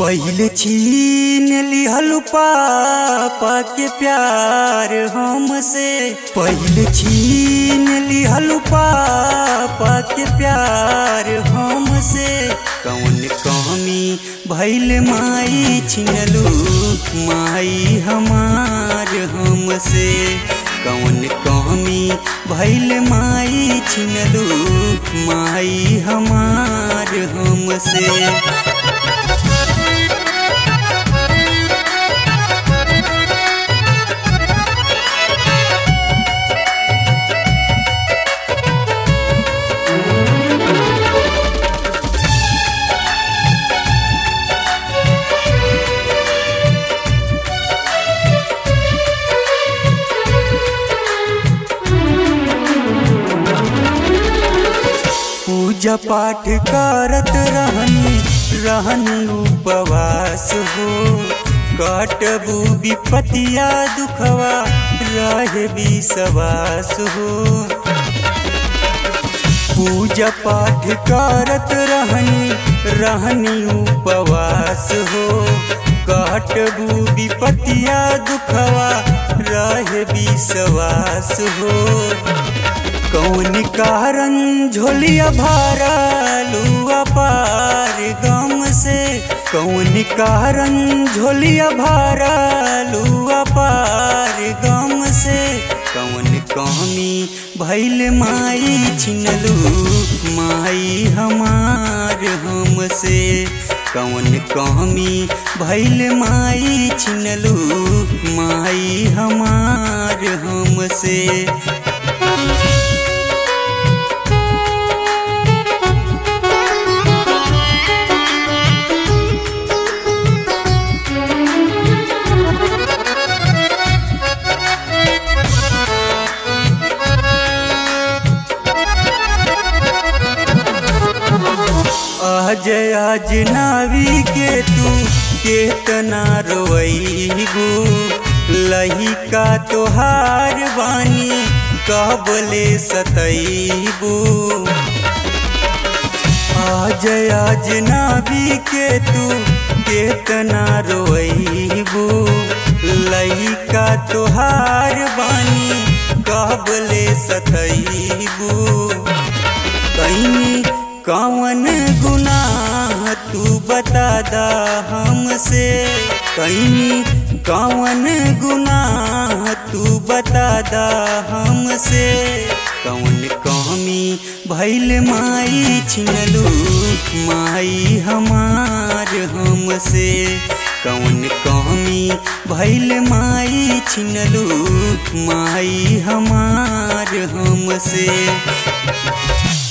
पहले छीन लिहलु पापा के प्यार हमसे पहले छीन लिहलु पापा के प्यार हमसे कौन कमी भैल माई छिनलु माई हमार हमसे कौन कमी भैल माई छिनलु माई हमार हमसे पूजा पाठ करत रहनी रहनी उपवास हो कटबू विपतिया दुखवा रहे विश्वास हो पूजा पाठ करत रहनी रहनी उपवास हो कटबू विपतिया दुखवा रहे विश्वास हो कौन कारण झोलिया भरलू पार गम से कौन कारण झोलिया भरलू पार गम से कौन कमी भैल माई छिनलू माई हमार हमसे कौन कमी भैल माई छिनलू माई हमार हमसे आज आज नावी के तू केतना रोईगो लही का तोहार बानी कबले सतईबो आज आज नावी के तू केतना रोईबो लही का तोहार बानी कबले सतईबो कहीं कौन गुनाह तू बता दा हमसे कहीं कौन गुनाह तू बता दा हमसे कौन कमी भैल माई छिनलू माई हमार हमसे कौन कमी भैल माई छिनलू माई हमार हमसे